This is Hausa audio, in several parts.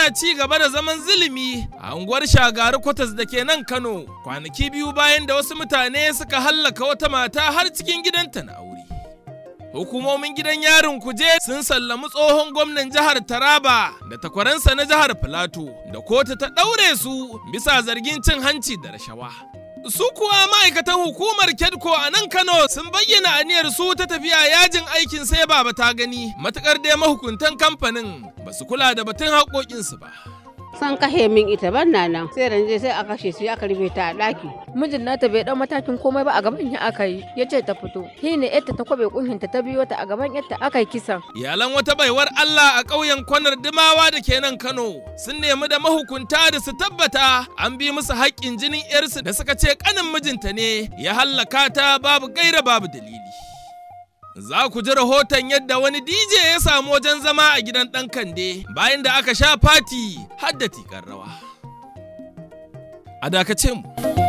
na ci gaba da zaman zulumi a unguwar shagari kwatas da ke nan Kano kwanaki biyu bayan da wasu mutane suka hallaka wata mata har cikin gidanta na aure. Hukumomin gidan yarin kuje sun sallami tsohon gwamnan jihar Taraba da takwaransa na jihar Filato da kotu ta ɗaure su bisa zargin cin hanci da rashawa. Su kuwa ma'aikatan hukumar Kedko a nan Kano sun bayyana aniyar su ta tafiya yajin aikin sai baba ta gani matukar dai mahukuntan kamfanin ba su kula da batun haƙoƙinsu ba. san kashe min ita ban na nan sai ranje sai a kashe su aka rufe ta a daki mijin nata bai dau matakin komai ba a gaban ya aka yi ya ce ta fito shi ne yadda ta kwabe kunhinta ta biyo ta a gaban yadda aka yi kisan Iyalan wata baiwar Allah a ƙauyen kwanar Dimawa da ke nan Kano sun nemi da mahukunta da su tabbata an bi musu haƙƙin jinin 'yarsu da suka ce ƙanin mijinta ne ya hallaka ta babu gaira babu dalili. Za ku ji rahoton yadda wani DJ ya samu wajen zama a gidan ɗan kande bayan da aka sha fati har da tikar rawa. A dakace mu.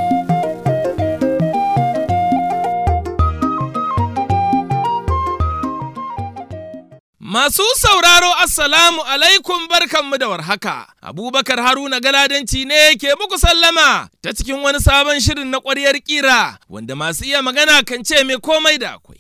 Masu sauraro Assalamu alaikum barkanmu da warhaka. Abubakar Haruna Galadanci ne ke muku sallama ta cikin wani sabon shirin na ƙwaryar ƙira wanda masu iya magana kan ce mai komai da akwai.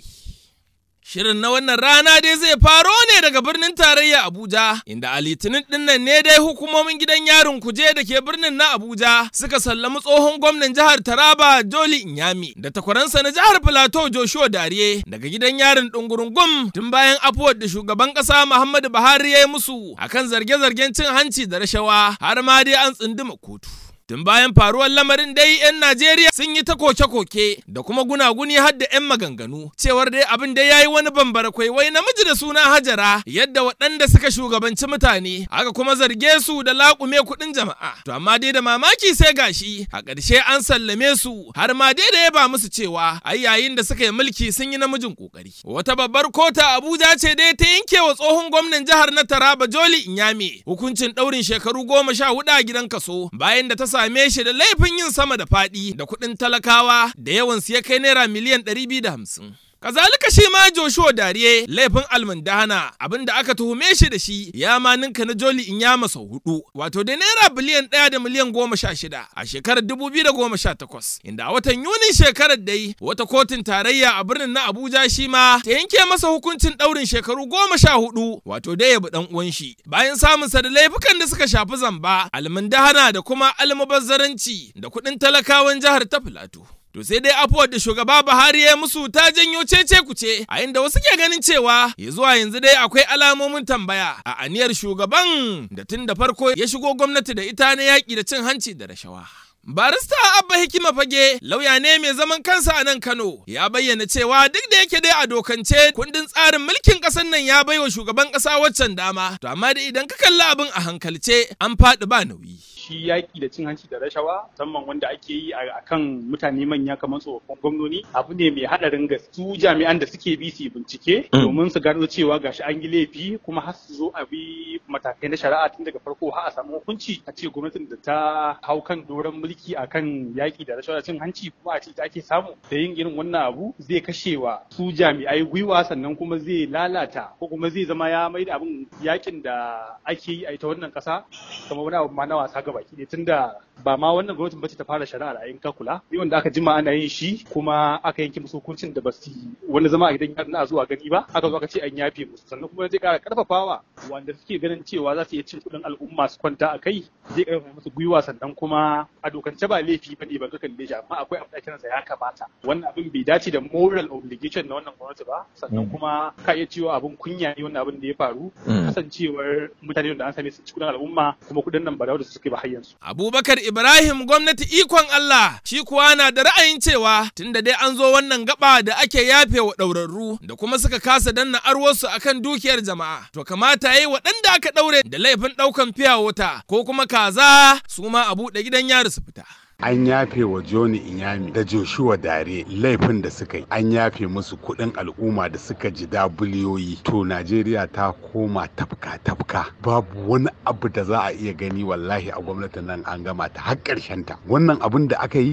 Shirin na wannan rana dai zai faro ne daga birnin tarayya Abuja, inda a litinin dinnan ne dai hukumomin gidan yarin kuje da ke birnin na Abuja suka sallami tsohon gwamnan jihar Taraba Joli Inyami da takwaransa na jihar Filato Joshua Dariye daga gidan yarin Dungurungum tun bayan afuwar da shugaban ƙasa Muhammadu Buhari ya yi musu akan zarge-zargen cin hanci da rashawa har ma dai an tsunduma kotu. Tun bayan faruwar lamarin dai 'yan Najeriya sun yi ta koke-koke da kuma gunaguni har da 'yan maganganu cewar dai abin da ya yi wani bambara wai namiji da suna Hajara yadda waɗanda suka shugabanci mutane aka kuma zarge su da laƙume kuɗin jama'a. To amma dai da mamaki sai gashi a ƙarshe an sallame su har ma dai da ya ba musu cewa ai yayin da suka yi mulki sun yi namijin ƙoƙari. Wata babbar kota Abuja ce dai ta yanke wa tsohon gwamnan jihar na Taraba Joli Inyame hukuncin ɗaurin shekaru goma sha hudu a gidan kaso bayan da ta same shi da laifin yin sama da faɗi da kuɗin talakawa da yawansu ya kai naira miliyan 250. Kazalika shi ma Joshua Dariye laifin almundahana abin da aka tuhume shi da shi ya ma ninka na Joli in ya masa hudu wato da naira biliyan ɗaya da miliyan goma sha shida a shekarar dubu biyu da goma sha takwas inda a watan Yunin shekarar dai wata kotun tarayya a birnin na Abuja shi ma ta yanke masa hukuncin ɗaurin shekaru goma sha hudu wato dai ya bi ɗan uwan shi bayan samunsa da laifukan da suka shafi zamba almundahana da kuma almubazzaranci da kuɗin talakawan jihar ta Filato. To sai dai afuwar da shugaba Buhari ya musu ta janyo cece kuce a inda wasu ke ganin cewa ya zuwa yanzu dai akwai alamomin tambaya a aniyar shugaban da tun da farko ya shigo gwamnati da ita na yaƙi da cin hanci da rashawa. Barista Abba Hikima Fage lauya ne mai zaman kansa a nan Kano ya bayyana cewa duk da yake dai a dokance kundin tsarin mulkin ƙasar nan ya baiwa shugaban ƙasa waccan dama to amma dai idan ka kalli abin a hankalce an faɗi ba nauyi. shi yaƙi da cin hanci da rashawa musamman wanda ake yi a kan mutane manya kamar tsofaffin gwamnoni abu ne mai haɗarin gaske su jami'an da suke bi su bincike domin su gano cewa gashi an yi laifi kuma har su zo a bi matakai na shari'a tun daga farko har a samu hukunci a ce gwamnatin da ta hau kan doron mulki akan yaƙi da rashawa da cin hanci kuma a ce da ake samu da yin irin wannan abu zai kashewa su jami'ai gwiwa sannan kuma zai lalata ko kuma zai zama ya mai da abin yaƙin da ake yi a ita wannan ƙasa kamar wani abu ma na wasa gaba baki ne tunda ba ma wannan gwamnatin bace ta fara shari'a a ka kula ni wanda aka jima ana yin shi kuma aka yanke musu hukuncin da basu wani zama a gidan yari na zuwa gani ba aka zo aka ce an yafe musu sannan kuma zai kara karfafawa wanda suke ganin cewa za su iya cin kuɗin al'umma su kwanta a kai zai karfafa musu gwiwa sannan kuma a dokance ba laifi ba ne ba ka kalle shi amma akwai abin da kiransa ya kamata wannan abin bai dace da moral obligation na wannan gwamnati ba sannan kuma ka iya cewa abin kunya ne wannan abin da ya faru kasancewar mutane da an same su ci kuɗin al'umma kuma kuɗin nan ba da suke ba har yanzu. Abubakar Ibrahim gwamnati ikon Allah shi kuwa na da ra'ayin cewa tunda dai an zo wannan gaba da ake yafe wa ɗaurarru da kuma suka kasa danna arwarsu akan dukiyar jama'a to kamata yayi waɗanda aka ɗaure da laifin ɗaukan fiya wuta ko kuma kaza su ma a buɗe gidan yari su fita. an yafe wa Joni Inyami da Joshua Dare laifin da suka yi an yafe musu kuɗin al'umma da suka ji da biliyoyi to Najeriya ta koma tafka tafka babu wani abu da za a iya gani wallahi a gwamnatin nan an gama ta har ƙarshen ta wannan abin da aka yi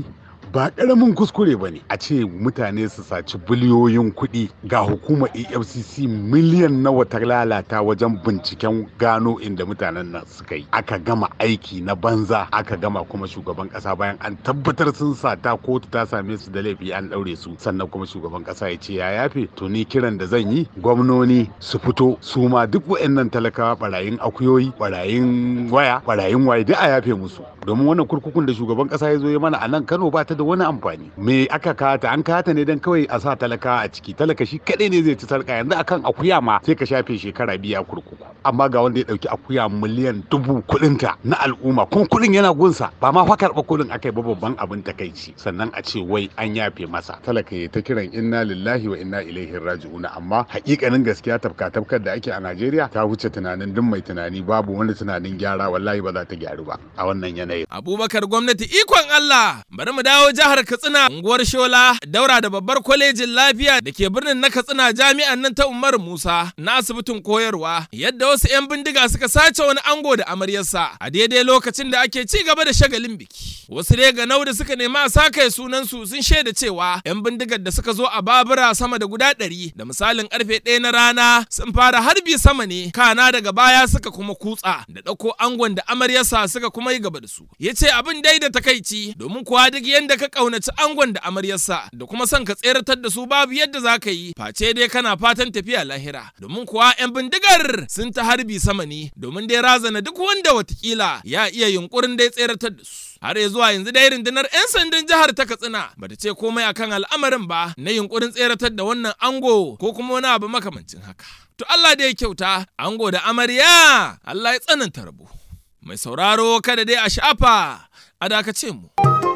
ba ƙaramin kuskure ba ne a ce mutane su saci biliyoyin kuɗi ga hukumar efcc miliyan nawa ta lalata wajen binciken gano inda mutanen nan suka yi aka gama aiki na banza aka gama kuma shugaban ƙasa bayan an tabbatar sun sata kotu ta same su da laifi an ɗaure su sannan kuma shugaban ƙasa ya ce ya yafe to ni kiran da zan yi gwamnoni su fito su ma duk wa'annan talakawa barayin akuyoyi barayin waya barayin waye duk a yafe musu domin wannan kurkukun da shugaban ƙasa ya zo ya mana a nan Kano ba ta da wani amfani me aka kata an kata ne dan kawai a sa talaka a ciki talaka shi kadai ne zai ci sarka yanzu akan akuya ma sai ka shafe shekara biya kurkuku amma ga wanda ya dauki akuya miliyan dubu kudinta na al'umma kun kudin yana gunsa ba ma fa karba kudin akai ba babban abin takaici sannan a ce wai an yafe masa talaka ya ta kiran inna lillahi wa inna ilaihi raji'una amma hakikanin gaskiya tafka tafkar da ake a Najeriya ta wuce tunanin duk mai tunani babu wani tunanin gyara wallahi ba za ta gyaru ba a wannan yanayin Abubakar gwamnati ikon Allah bari mu dawo jihar Katsina unguwar Shola daura da babbar kwalejin lafiya da ke birnin na Katsina jami'an nan ta Umar Musa na asibitin koyarwa yadda wasu 'yan bindiga suka sace wani ango da amaryarsa a daidai lokacin da ake ci gaba da shagalin biki. Wasu dai ganau da suka nemi a sakaye sunan su sun shaida cewa 'yan bindigar da suka zo a babura sama da guda ɗari da misalin karfe ɗaya na rana sun fara harbi sama ne kana daga baya suka kuma kutsa da ɗauko angon da amaryarsa suka kuma yi gaba da su. Ya ce abin dai da takaici domin kuwa duk yadda ka ƙaunaci angon da amaryarsa da kuma son ka tseratar da su babu yadda za ka yi face dai kana fatan tafiya lahira domin kuwa 'yan bindigar sun ta harbi sama ne domin dai razana duk wanda watakila ya iya yunkurin dai tseratar da su. har ya zuwa yanzu dai rundunar 'yan sandan jihar ta katsina bata ce komai akan al'amarin ba na yunkurin tseratar da wannan ango ko kuma wani abu makamancin haka to Allah da ya kyauta ango da amarya Allah ya tsananta rabo mai sauraro kada dai a shafa a dakace mu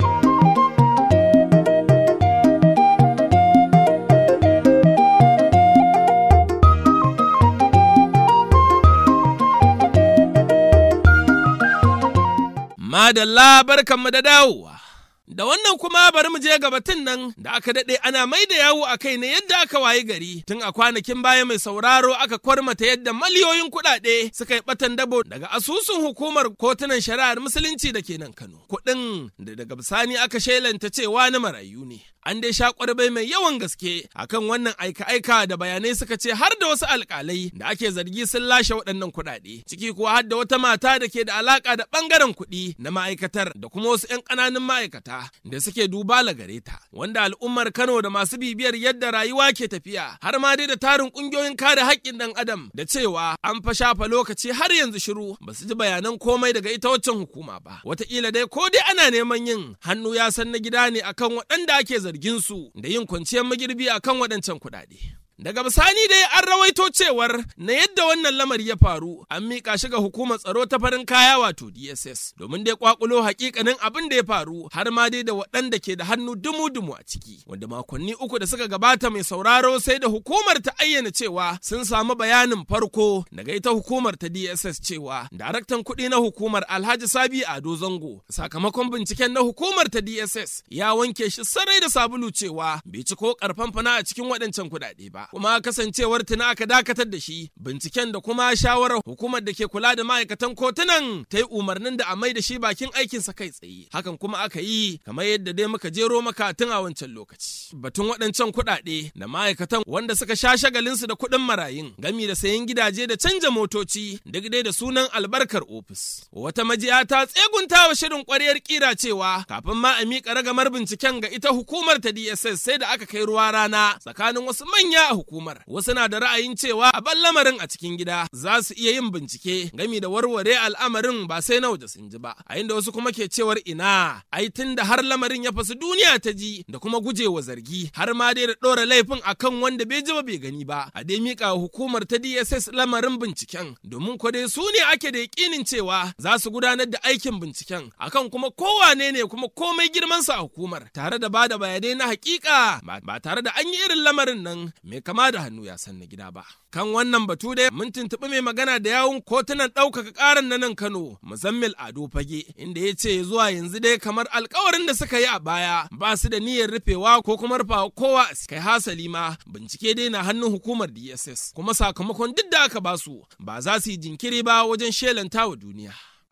Madalla barkanmu da dawowa. Da wannan kuma bari mu je ga batun nan da aka daɗe ana mai da yawo a kai ne yadda aka wayi gari tun a kwanakin baya mai sauraro aka kwarmata yadda miliyoyin kuɗaɗe suka yi ɓatan dabo daga asusun hukumar kotunan shari'ar musulunci da ke nan Kano. Kuɗin da daga bisani aka shelanta cewa na marayu ne. An dai sha kwarbai mai yawan gaske akan wannan aika-aika da bayanai suka ce har da wasu alƙalai da ake zargi sun lashe waɗannan kuɗaɗe. Ciki kuwa har da wata mata da ke da alaƙa da ɓangaren kuɗi na ma'aikatar da kuma wasu 'yan ƙananun ma'aikata da suke duba gare ta wanda al'ummar Kano da masu bibiyar yadda rayuwa ke tafiya har ma dai da tarin kungiyoyin kare haƙƙin ɗan adam da cewa an fa shafa lokaci har yanzu shiru ba su ji bayanan komai daga ita waccan hukuma ba wataƙila dai ko dai ana neman yin hannu ya san na gida ne akan waɗanda ake zargin su da yin kwanciyar magirbi akan waɗancan kuɗaɗe. Daga bisani dai an rawaito cewar na yadda wannan lamari ya faru an miƙa shi ga hukumar tsaro ta farin kaya wato DSS domin dai kwakulo hakikanin abin da ya faru har ma dai da waɗanda ke da hannu dumu-dumu a ciki wanda makonni uku da suka gabata mai sauraro sai da hukumar ta ayyana cewa sun samu bayanin farko daga ita hukumar ta DSS cewa daraktan kuɗi na hukumar Alhaji Sabi Ado Zango sakamakon binciken na hukumar ta DSS ya wanke shi sarai da sabulu cewa bai ci ko karfan fana a cikin waɗancan kuɗaɗe ba. kuma kasancewar tuna aka dakatar da shi binciken da kuma shawarar hukumar da ke kula da ma'aikatan kotunan ta yi umarnin da a mai da shi bakin aikinsa kai tsaye hakan kuma aka yi kamar yadda dai muka jero maka tun a wancan lokaci batun waɗancan kuɗaɗe da ma'aikatan wanda suka sha shagalinsu da kuɗin marayun gami da sayan gidaje da canja motoci duk dai da sunan albarkar ofis wata majiya ta tsegunta wa shirin ƙwaryar kira cewa kafin ma a miƙa ragamar binciken ga ita hukumar ta DSS sai da aka kai ruwa rana tsakanin wasu manya hukumar wasu na da ra'ayin cewa a ban lamarin a cikin gida za su iya yin bincike gami da warware al'amarin ba sai na waje sun ji ba a inda wasu kuma ke cewar ina ai tun da har lamarin ya fasu duniya ta ji da kuma gujewa zargi har ma dai da ɗora laifin akan wanda bai ji ba bai gani ba a dai mika hukumar ta DSS lamarin binciken domin ko dai su ne ake da yakinin cewa za su gudanar da aikin binciken akan kuma kowane ne kuma komai girmansa a hukumar tare da bada bayanai na hakika ba tare da an yi irin lamarin nan mai kama da hannu ya san na gida ba. Kan wannan batu dai mun tuntuɓi mai magana da yawun kotunan ɗaukaka ƙaran na nan Kano, Muzammil Ado Fage, inda ya ce zuwa yanzu dai kamar alkawarin da suka yi a baya ba su da niyyar rufewa ko kuma rufawa kowa kai hasali ma bincike dai na hannun hukumar DSS kuma sakamakon duk da aka basu ba za su yi jinkiri ba wajen shelanta wa duniya.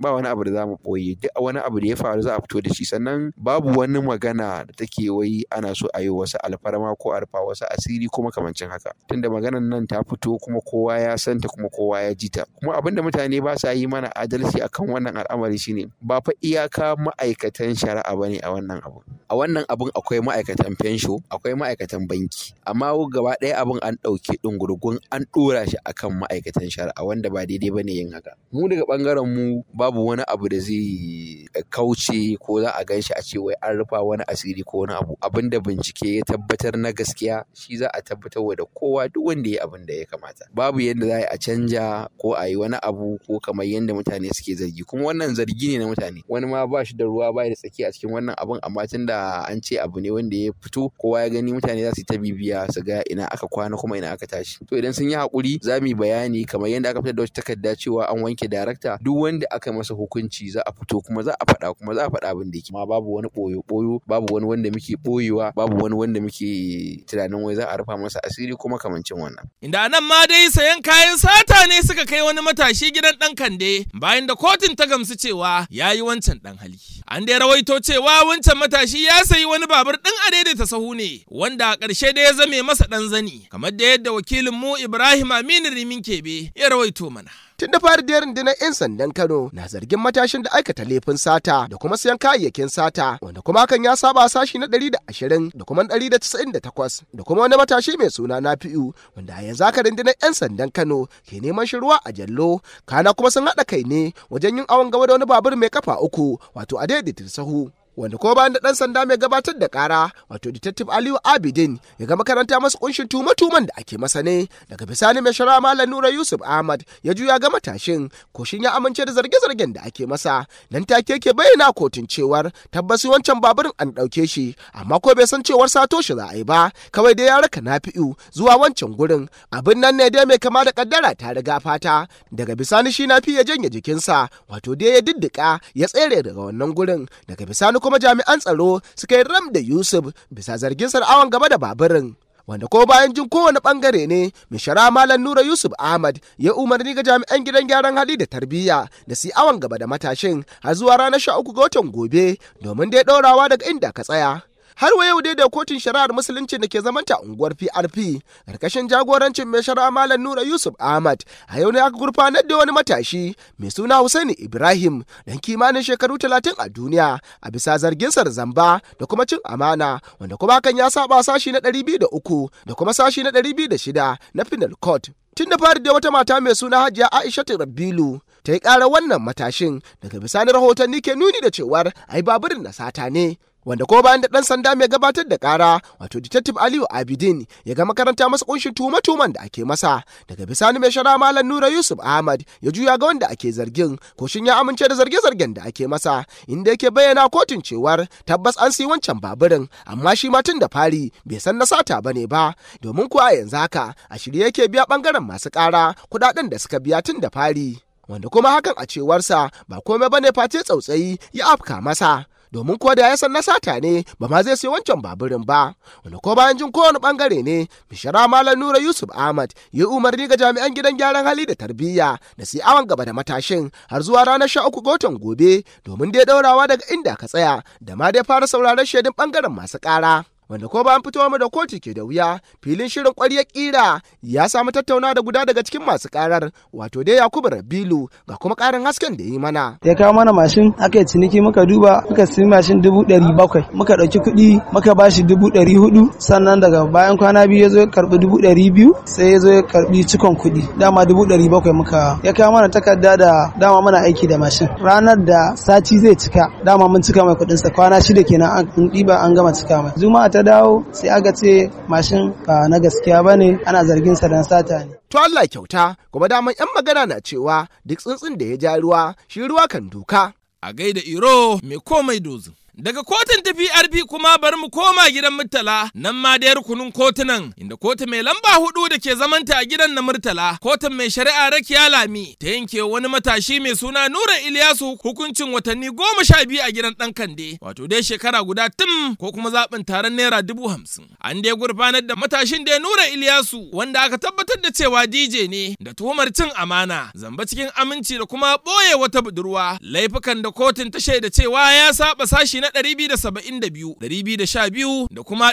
ba wani abu da za mu ɓoye duk wani abu da ya faru za a fito da shi sannan babu wani magana da take wai ana so a yi wasu alfarma ko a rufa wasu asiri kuma kamancin haka tunda maganan nan ta fito kuma kowa ya santa kuma kowa ya ji ta kuma abinda mutane ba sa yi mana adalci akan wannan al'amari shine ba fa iyaka ma'aikatan shari'a bane a wannan abu a wannan abun akwai ma'aikatan fensho akwai ma'aikatan banki amma gaba ɗaya abun an ɗauke ɗungurgun an ɗora shi akan ma'aikatan shari'a wanda ba daidai bane yin haka mu daga ɓangaren mu babu wani abu da zai kauce ko za a gan shi a ce wai an rufa wani asiri ko wani abu abin da bincike ya tabbatar na gaskiya shi za a tabbatar da kowa duk wanda ya abin da ya kamata babu yadda za a canja ko a yi wani abu ko kamar yadda mutane suke zargi kuma wannan zargi ne na mutane wani ma ba shi da ruwa ba da tsaki a cikin wannan abun amma tunda an ce abu ne wanda ya fito kowa ya gani mutane za su yi ta bibiya su ga ina aka kwana kuma ina aka tashi to idan sun yi hakuri za mu yi bayani kamar yadda aka fitar da wata takarda cewa an wanke darakta duk wanda aka masa hukunci za a fito kuma za a faɗa kuma za a faɗa abin da yake ma babu wani ɓoyo ɓoyo babu wani wanda muke ɓoyewa babu wani wanda muke tunanin wai za a rufa masa asiri kuma kamancin wannan Inda nan ma dai sayan kayan sata ne suka kai wani matashi gidan ɗan kande bayan da kotun ta gamsu cewa ya yi wancan ɗan hali. An dai rawaito cewa wancan matashi ya sayi wani babur ɗin a daidaita sahu ne wanda a ƙarshe dai ya zame masa ɗan zani kamar da yadda wakilin mu Ibrahim Aminu Rimin Kebe ya rawaito mana. Tun da fari da rundunar 'yan sandan Kano na zargin matashin da aikata laifin sata da kuma siyan kayayyakin sata wanda kuma hakan ya saba sashi na 120 da kuma 198 da kuma wani matashi mai suna Nafi'u wanda a yanzu haka rundunar 'yan sandan Kano ke neman shi ruwa a jallo kana kuma sun haɗa kai ne wajen yin awon gaba da wani babur mai kafa uku wato a daidaita sahu wanda ko bayan da dan sanda mai gabatar da kara wato detective aliyu abidin ya ga makaranta masa kunshin tume-tumen da ake masa ne daga bisani mai shara malam nura yusuf ahmad ya juya ga matashin koshin ya amince da zarge-zargen da ake masa nan take ke bayyana kotun cewar tabbas wancan baburin an ɗauke shi amma ko bai san cewar sato shi za a yi ba kawai dai ya raka nafi'u zuwa wancan gurin abin nan ne dai mai kama da kaddara ta riga fata daga bisani shi nafi ya janye jikinsa wato dai ya diddika ya tsere daga wannan gurin daga bisani kuma jami'an tsaro suka yi ram da Yusuf bisa zargin awon gaba da baburin. Wanda ko bayan jin kowane bangare ne, mai shara Malam Nura Yusuf Ahmad ya umarni ga jami'an gidan gyaran hali da tarbiyya da su awon gaba da matashin har zuwa ranar sha uku ga watan gobe domin dai ɗaurawa daga inda ka tsaya. har wa yau dai da kotun shari'ar musulunci da ke zamanta unguwar PRP karkashin jagorancin mai shari'a Malam Nura Yusuf Ahmad a yau ne aka gurfanar da wani matashi mai suna Husaini Ibrahim dan kimanin shekaru talatin a duniya a bisa zargin sa da zamba da kuma cin amana wanda kuma hakan ya saba sashi na ɗari biyu da uku da kuma sashi na ɗari biyu da shida na Penal Court. Tun da fari da wata mata mai suna Hajiya Aisha Rabbilu ta yi ƙara wannan matashin daga bisani rahotanni ke nuni da cewar ai baburin na sata ne. wanda ko bayan da dan sanda mai gabatar da kara wato detective aliyu abidin ya ga makaranta masa kunshin tuhume-tuhumen da ake masa daga bisani mai shara malam nura yusuf ahmad ya juya ga wanda ake zargin ko shin ya amince da zarge-zargen da ake masa inda yake bayyana kotun cewar tabbas an siyi wancan baburin amma shi ma tun da fari bai san na sata bane ba domin kuwa yanzu haka a shirye yake biya bangaren masu kara kudaden da suka biya tun da fari wanda kuma hakan a cewarsa ba komai bane face tsautsayi ya afka masa domin kuwa da ya san na sata ne ba ma zai sai wancan baburin ba wanda ko bayan jin kowane bangare ne bishara malam nura yusuf ahmad ya umarni ga jami'an gidan gyaran hali da tarbiyya da su awon gaba da matashin har zuwa ranar sha uku ga watan gobe domin dai daurawa daga inda ka tsaya da ma dai fara sauraron shaidun bangaren masu kara wanda ko bayan fitowa mu da kotu ke da wuya filin shirin ƙwarya ƙira ya samu tattauna da guda daga cikin masu karar wato dai yakubu rabilu ga kuma ƙarin hasken da yi mana ya kawo mana mashin aka yi ciniki muka duba muka siyi mashin dubu ɗari bakwai muka ɗauki kuɗi muka ba shi dubu ɗari hudu sannan daga bayan kwana biyu ya zo ya karɓi dubu ɗari biyu sai ya zo ya karɓi cikon kuɗi dama dubu ɗari bakwai muka ya kawo mana takarda da dama muna aiki da mashin ranar da sati zai cika dama mun cika mai kuɗinsa kwana shida kenan an ɗiba an gama cika mai juma'a ta dawo sai aka ce mashin ba na gaskiya ba ne ana zargin sa dan sata ne. To Allah kyauta kuma daman 'yan magana na cewa duk tsuntsun da ya ja ruwa shi ruwa kan duka. A gaida Iro mai komai dozin. Daga kotun ta PRP kuma bari mu koma gidan Murtala nan ma da rukunin kotunan inda kotu mai lamba hudu da ke zamanta a gidan na Murtala kotun mai shari'a Rakiya Lami ta yanke wani matashi mai suna Nura Iliyasu hukuncin watanni goma sha biyu a gidan ɗan Kande wato dai shekara guda tum ko kuma zaɓin taron naira dubu hamsin. An dai gurfanar da matashin da Nura Iliyasu wanda aka tabbatar da cewa DJ ne da tuhumar cin amana zamba cikin aminci da kuma ɓoye wata budurwa laifukan da kotun ta shaida cewa ya saba sashi na 272 212 da kuma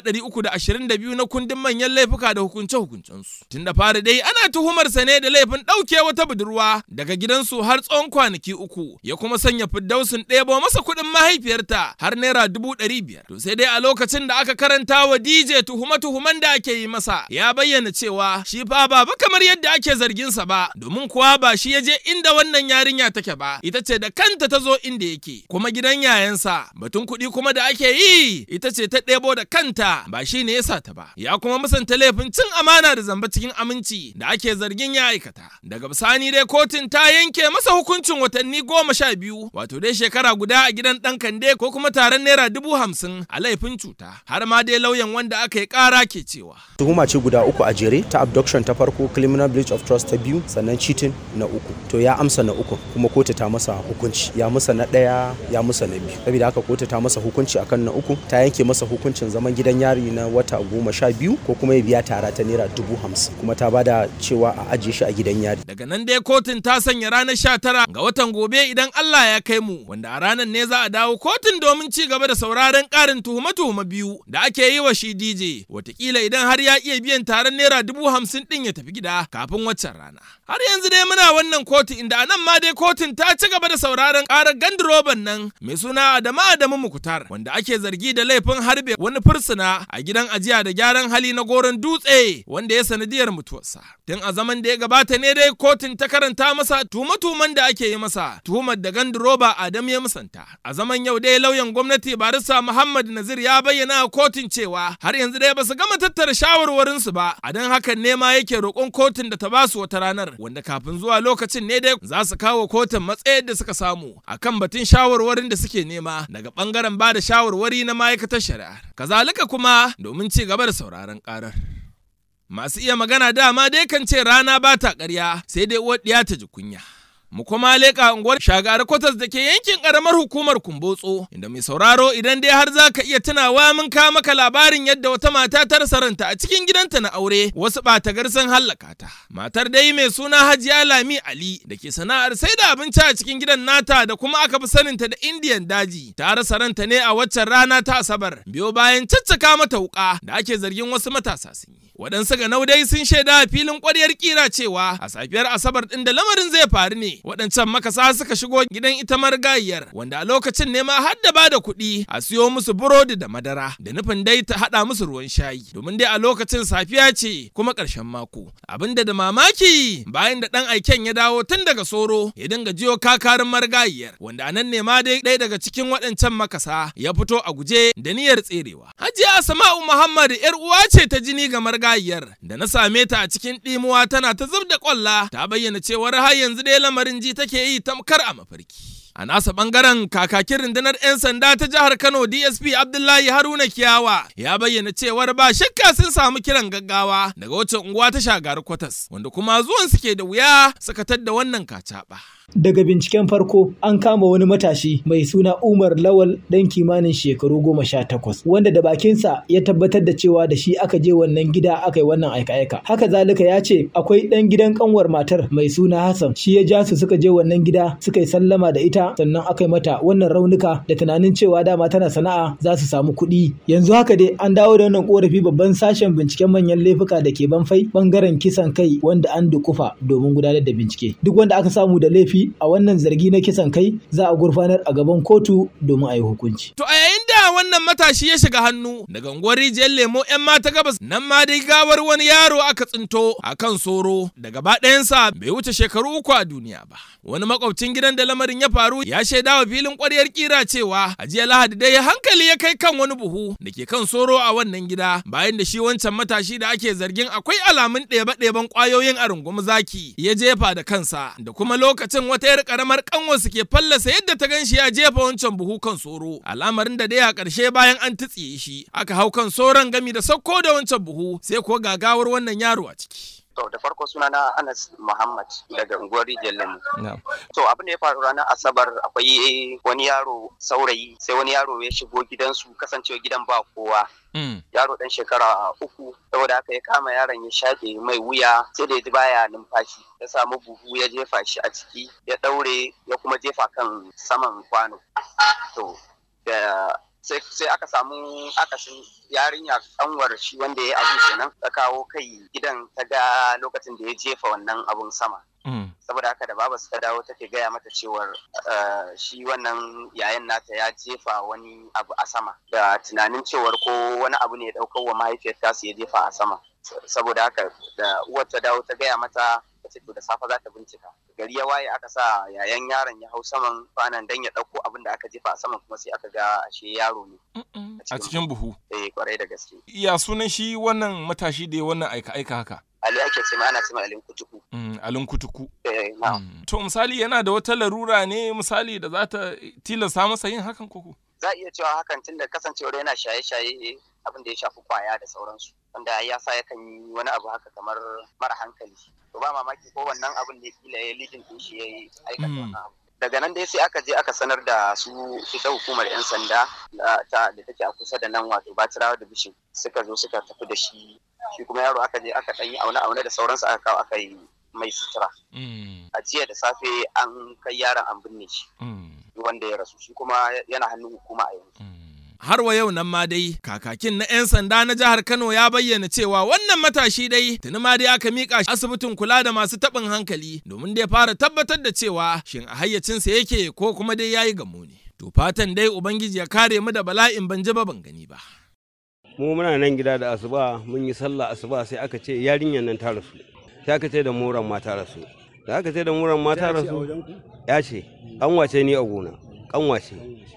322 na kundin manyan laifuka da hukunce hukuncensu tun da fari dai ana tuhumar sa ne da laifin ɗauke wata budurwa daga gidansu har tsawon kwanaki uku ya kuma sanya fiddausin ɗebo masa kuɗin mahaifiyarta har naira dubu ɗari biyar to sai dai a lokacin da aka karanta wa DJ tuhume-tuhumen da ake yi masa ya bayyana cewa shi fa ba ba kamar yadda ake zargin sa ba domin kuwa ba shi ya je inda wannan yarinya take ba ita ce da kanta ta zo inda yake kuma gidan yayansa batun kuɗi kuma da ake yi ita ce ta ɗebo da kanta ba shi ne ya sa ta ba ya kuma musanta laifin cin amana da zamba cikin aminci da ake zargin ya aikata daga bisani dai kotun ta yanke masa hukuncin watanni goma sha biyu wato dai shekara guda a gidan ɗan kande ko kuma taron naira dubu hamsin a laifin cuta har ma dai lauyan wanda aka yi ƙara ke cewa tuhuma ce guda uku a jere ta abduction ta farko criminal breach of trust ta biyu sannan cheating na uku to ya amsa na uku kuma kotu ta masa hukunci ya musa na ɗaya ya musa na biyu saboda haka kotu ta masa hukunci akan na uku ta yanke masa hukuncin zaman gidan yari na wata goma sha biyu ko kuma ya biya tara ta naira dubu hamsin kuma ta bada cewa a ajiye shi a gidan yari daga nan dai kotun ta sanya ranar sha tara ga watan gobe idan Allah ya kai mu wanda a ranar ne za a dawo kotun domin ci gaba da sauraron ƙarin tuhume-tuhume biyu da ake yi wa shi DJ watakila idan har ya iya biyan taron naira dubu hamsin ɗin ya tafi gida kafin waccan rana har yanzu dai muna wannan kotu inda a nan ma dai kotun ta ci gaba da sauraron ƙarar gandiroban nan mai suna Adamu Adamu Mukutar wanda ake zargi da laifin harbe wani fursuna a gidan ajiya da gyaran hali na goron dutse wanda ya sanadiyar mutuwarsa tun a zaman da ya gabata ne dai kotun ta karanta masa tuhume-tuhumen da ake yi masa tuhumar da gandiroba Adam ya musanta a zaman yau dai lauyan gwamnati barista Muhammad Nazir ya bayyana a kotun cewa har yanzu dai ba su gama tattara shawarwarinsu ba a don hakan ne ma yake roƙon kotun da ta ba su wata ranar wanda kafin zuwa lokacin ne dai za su kawo kotun matsayar da suka samu akan batun shawarwarin da suke nema daga bangaren ba da shawarwari na ma'aikatar shari'a kazalika kuma domin ci gaba da sauraron karar masu iya magana dama dai kan ce rana ba ta ƙarya sai dai uwar ɗiya ta ji kunya mu kuma leƙa unguwar shagari kwatas da ke yankin ƙaramar hukumar kumbotso inda mai sauraro idan dai har za ka iya tunawa mun ka maka labarin yadda wata mata ta rasa ranta a cikin gidanta na aure wasu ɓata sun hallaka ta matar dai mai suna hajiya lami ali da ke sana'ar sai da abinci a cikin gidan nata da kuma aka fi saninta da indiyan daji ta rasa ranta ne a waccan rana ta asabar biyo bayan caccaka mata wuƙa da ake zargin wasu matasa sun yi waɗansu ga naudai sun shaida a filin ƙwaryar kira cewa a safiyar asabar ɗin da lamarin zai faru ne waɗancan makasa suka shigo gidan ita marigayiyar wanda a lokacin ne ma har da bada kuɗi a siyo musu burodi da madara da nufin dai ta haɗa musu ruwan shayi domin dai a lokacin safiya ce kuma ƙarshen mako abinda da mamaki bayan da ɗan aiken ya dawo tun daga soro ya dinga jiyo kakarin marigayiyar wanda a nan ne ma dai ɗaya daga cikin waɗancan makasa ya fito a guje da niyyar tserewa hajiya asma'u muhammad yar uwa ce ta jini ga marigayiyar da na same ta a cikin ɗimuwa tana ta zub da ƙwalla ta bayyana cewar har yanzu dai lamarin ji take yi tamkar a mafarki. A nasa bangaren kakakin rundunar 'yan sanda ta jihar Kano DSP Abdullahi Haruna Kiyawa ya bayyana cewar ba shakka sun samu kiran gaggawa daga wacce unguwa ta shagari kwatas wanda kuma zuwan suke da wuya suka tadda wannan kacaɓa. Daga binciken farko an kama wani matashi mai suna Umar Lawal ɗan kimanin shekaru goma sha takwas wanda da bakinsa ya tabbatar da cewa da shi aka je wannan gida aka yi wannan aika-aika. Haka zalika ya ce akwai ɗan gidan kanwar matar mai suna Hassan shi ya ja su suka je wannan gida suka yi sallama da ita sannan aka yi mata wannan raunuka da tunanin cewa dama tana sana'a za su samu kuɗi. Yanzu haka dai an dawo da wannan korafi babban sashen binciken manyan laifuka da ke banfai bangaren kisan kai wanda an dukufa domin gudanar da bincike. Duk wanda aka samu da laifi a wannan zargi na kisan kai za a gurfanar a gaban kotu domin a yi hukunci. To a yayin da ina wannan matashi ya shiga hannu daga unguwar rijiyar lemo 'yan mata gabas nan ma dai gawar wani yaro aka tsinto a kan soro da gaba ɗayansa bai wuce shekaru uku a duniya ba. Wani makwabcin gidan da lamarin ya faru ya shaida wa filin ƙwaryar kira cewa a jiya Lahadi dai hankali ya kai kan wani buhu da ke kan soro a wannan gida bayan da shi wancan matashi da ake zargin akwai alamun ɗebe-ɗeben ƙwayoyin a rungumi zaki ya jefa da kansa da kuma lokacin wata yar ƙaramar ƙanwarsu ke fallasa yadda ta gan shi ya jefa wancan buhu kan soro al'amarin da dai a ƙarshe bayan an tutsiye shi aka hau kan soron gami da sauko da wancan buhu sai kuwa gagawar wannan yaro a ciki. To da farko suna na Anas Muhammad daga unguwar Rijiyar Lemu. To abin da ya faru ranar Asabar akwai wani yaro saurayi sai wani yaro ya shigo gidansu kasancewa gidan ba kowa. Yaro dan shekara uku saboda haka ya kama yaron ya shafe mai wuya sai da ya ji baya numfashi ya samu buhu ya jefa shi a ciki ya daure ya kuma jefa kan saman kwano. To da sai aka samu akasin yarinya kanwar shi wanda ya abu kenan ta kawo kai gidan ta ga lokacin da ya jefa wannan abun sama saboda haka da baba ta dawo take gaya mata cewar shi wannan yayan nata ya jefa wani abu a sama da tunanin cewar ko wani abu ne ya daukar wa mahaifiyar tasu ya jefa a sama saboda haka da uwar ta dawo ta gaya mata ta ce to da safe za ta bincika gari ya waye aka sa yayan yaron ya hau saman kwanan dan ya ɗauko abin da aka jefa a saman kuma sai aka ga ashe yaro ne a cikin buhu eh kwarai da gaske ya sunan shi wannan matashi da ya wannan aika aika haka Ali ake ce ana ce alin kutuku alin kutuku eh to misali yana da wata larura ne misali da za ta tilasta masa yin hakan koko za a iya cewa hakan tunda kasancewar yana shaye-shaye abin da ya shafi kwaya da sauransu wanda ya sa yakan yi wani abu haka kamar mara hankali to ba mamaki ko wannan abin da kila ya lidin din shi ya yi aikata wannan abu daga nan dai sai aka je aka sanar da su ita hukumar yan sanda ta da take a kusa da nan wato batirawa da bishin suka zo suka tafi da shi shi kuma yaro aka je aka ɗan yi aune aune da sauransu aka kawo aka yi mai sutura a jiya da safe an kai yaron an binne shi wanda ya rasu shi kuma yana hannun hukuma a yanzu har wa yau nan ma dai kakakin na 'yan sanda na jihar Kano ya bayyana cewa wannan matashi dai tuni ma dai aka mika shi asibitin kula da masu taɓin hankali domin dai fara tabbatar da cewa shin a hayyacinsa yake ko kuma dai yayi gamo ne. To fatan dai Ubangiji ya kare mu da bala'in ban ji ba ban gani ba. Mu muna nan gida da asuba mun yi sallah asuba sai aka ce yarinyar nan ta rasu. Sai aka ce da muran ma ta rasu. Da aka ce da muran ma ta rasu. Ya ce an wace ni a gona. Kan wace.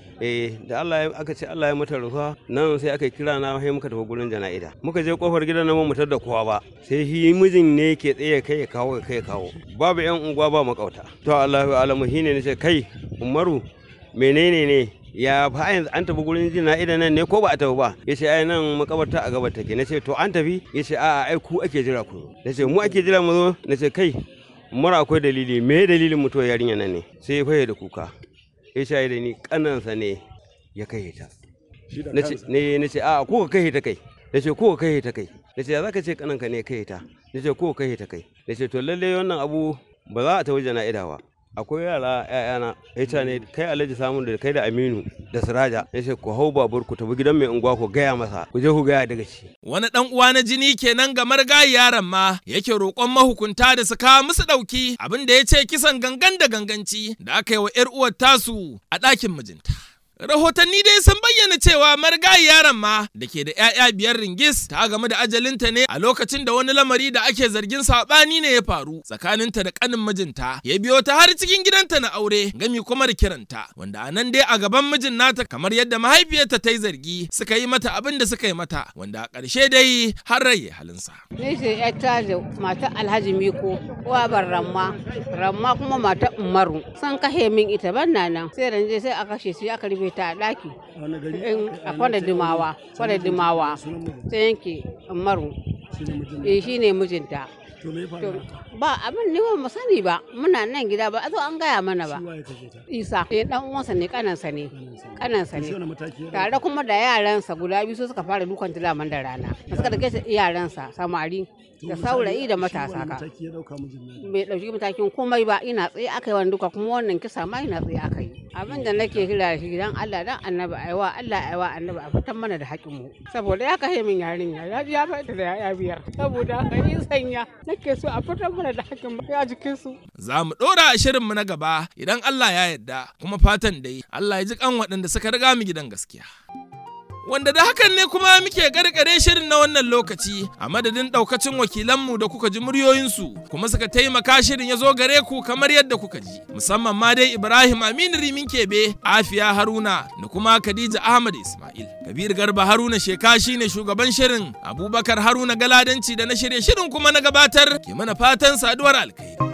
eh da Allah ya aka ce Allah ya mata rufa nan sai aka kira na sai muka tafi gurin jana'ida muka je kofar gidan nan mu da kowa ba sai shi mijin ne ke tsaye kai ya kawo kai ya kawo babu yan unguwa ba makauta to Allahu alamu shine ne ce kai Umaru menene ne ya fa yanzu an tafi gurin jana'ida nan ne ko ba a tafi ba yace ai nan makabarta a gabar take nace to an tafi yace a'a ai ku ake jira ku nace mu ake jira mu zo nace kai mura akwai dalili me dalilin mutuwar yarinya nan ne sai ya faye da kuka ya shaye da ni kanansa ne ya kai ta ne na ce a ko ka kai ta kai na ce ko ka kai ta kai na ce za ka ce kananka ne kai ta na ce ko ka kai ta kai na ce to lalle wannan abu ba za a ta waje na idawa akwai yara ƴaƴana ita ne kai alhaji samun da kai da aminu da siraja ya ce ku hau babur ku tafi gidan mai unguwa ku gaya masa ku je ku gaya daga shi wani dan uwa na jini kenan ga margayi yaron ma yake roƙon mahukunta da su kawo musu ɗauki abin da ya ce kisan gangan da ganganci da aka yi wa 'yar uwar tasu a ɗakin mijinta Rahotanni dai sun bayyana cewa marigayi yaron ma da ke da 'ya'ya biyar ringis ta game da ajalinta ne a lokacin da wani lamari da ake zargin saɓani ne ya faru tsakaninta da ƙanin mijinta ya biyo ta har cikin gidanta na aure gami kuma da kiranta wanda a nan dai a gaban mijin nata kamar yadda mahaifiyarta ta yi zargi suka yi mata abin da suka yi mata wanda a ƙarshe dai har rai halinsa. Ni ce ƴata da mata Alhaji Miko uwabar Ramma Ramma kuma mata Umaru san kashe min ita ban nan sai ranje sai a kashe su aka rufe ta a ɗaki a kwana dimawa kwana dimawa ta yanke umaru eh shi ne mijinta ba abin ne ba mu sani ba muna nan gida ba a zo an gaya mana ba isa eh dan uwansa ne kanansa ne kanansa ne tare kuma da yaransa guda biyu su suka fara dukan tilaman da rana da suka dake yaransa samari da saurayi da matasa ka bai dauki matakin komai ba ina tsaye aka yi wani duka kuma wannan kisa ma ina tsaye aka yi abin da nake kira shi dan Allah dan annabi aiwa Allah aiwa annabi a fitan mana da haƙin mu saboda ya kashe min yarinya ya ji ya fata da ya biyar saboda haka yi sanya nake so a fitar mana da haƙin ya jikin su za mu ɗora a shirin mu na gaba idan Allah ya yarda kuma fatan dai Allah ya ji kan waɗanda suka riga mu gidan gaskiya Wanda da hakan ne kuma muke gargare shirin na wannan lokaci a madadin ɗaukacin wakilanmu da kuka ji muryoyinsu kuma suka taimaka shirin ya zo gare ku kamar yadda kuka ji. Musamman ma dai Ibrahim Aminu Rimin Kebe, Afiya Haruna da kuma Khadija Ahmad Ismail. Kabir Garba Haruna Sheka shine shugaban shirin, Abubakar Haruna Galadanci da na shirye shirin kuma na gabatar ke mana fatan saduwar alkhairi.